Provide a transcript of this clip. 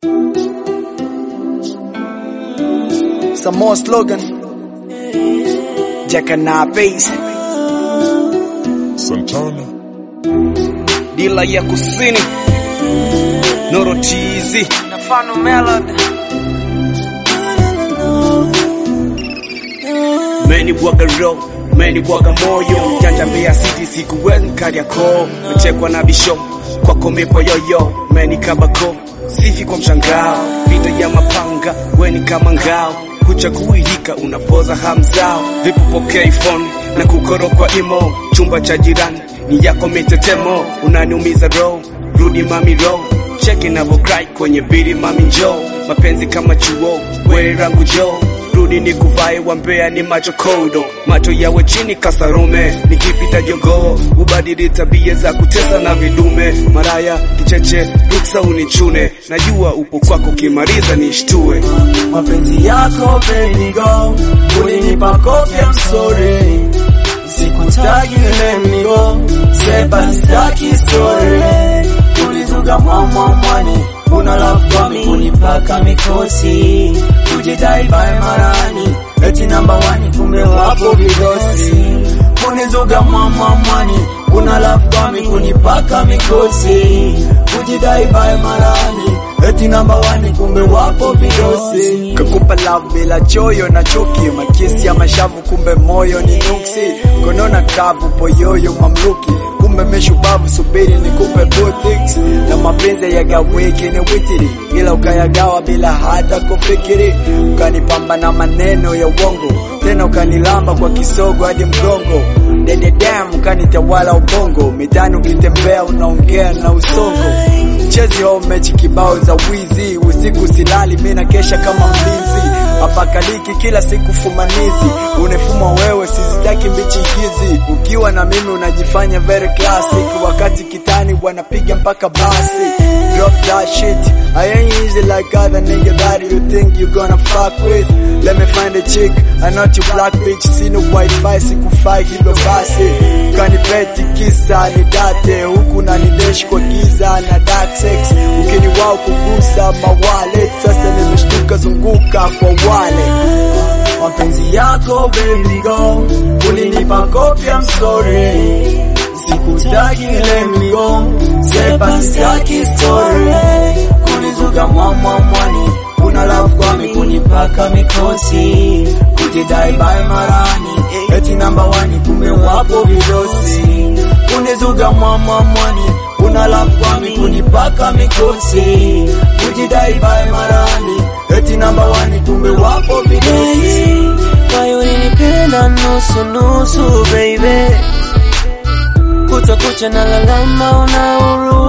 Some more slogan. Jack and Base. Santana. Dila ya kusini. Noro TZ. Nafano Melody. Meni bwaga roho, meni bwaga moyo, janja Mbeya City sikuwezi Kariakoo, mechekwa na bisho kwako mipo yoyo, meni kabako sifi kwa mshangao, vita ya mapanga weni kama ngao, huchagui hika unapoza hamzao, vipopokea phone na kukorokwa imo, chumba cha jirani ni yako mitetemo, unaniumiza roho, rudi mami roho cheki navocry kwenye biri mami njo mapenzi kama chuo we rangu jo rudi ni kuvae wa Mbeya ni macho kodo macho yawe chini kasarume nikipita jogoo ubadili tabia za kutesa na vidume maraya kicheche ruksa unichune najua upo kwako kimaliza nishtue mapenzi yako baby go ulinipa kofi I'm sorry sikutaki let me go seba sitaki story ulizuga mama mwani una love kwa mi kunipaka mikosi kujidai by marani eti namba wani kumbe wapo vidosi unizuga mama mwani una love kwa mi kunipaka mikosi kujidai by marani eti namba wani kumbe wapo vidosi kakupa love bila choyo na chuki makisi ya mashavu kumbe moyo ni nuksi konona kavu poyoyo mamluki kumbe meshubavu subiri nikupe boutiques na mapenzi yagawiki ni witiri ila ukayagawa bila hata kufikiri ukanipamba na maneno ya uongo tena ukanilamba kwa kisogo hadi mgongo dededam ukanitawala ubongo mitani ukitembea unaongea na usongo mchezi ho mechi kibao za wizi usiku silali mina kesha kama mlinzi apakaliki kila siku fumanizi unefuma wewe sizitaki mbichi hizi ukiwa na mimi unajifanya very classic wakati kitani wanapiga mpaka basi drop that shit I ain't easy like other nigga that you think you gonna fuck with let me find a chick I not you black bitch sino wifi sikufai hivyo basi kanipeti kisa ni date huku na nideshi kwa giza na dark sex ukini wao kugusa mawale sasa nimeshtuka zunguka kwa wale mapenzi yako baby go ulinipa kopi I'm sorry sikutaki let me go sepa sitaki story kunizuga mama mwani una love kwa mi kunipaka mikosi kujidai by marani eti namba wani kumbe wapo vidosi kunizuga mama mwani una love kwa mi kunipaka mikosi kujidai by marani eti namba wani kumbe wapo vidosi Why ulinipenda nusu nusu baby Kutwa kucha na lalama una huruma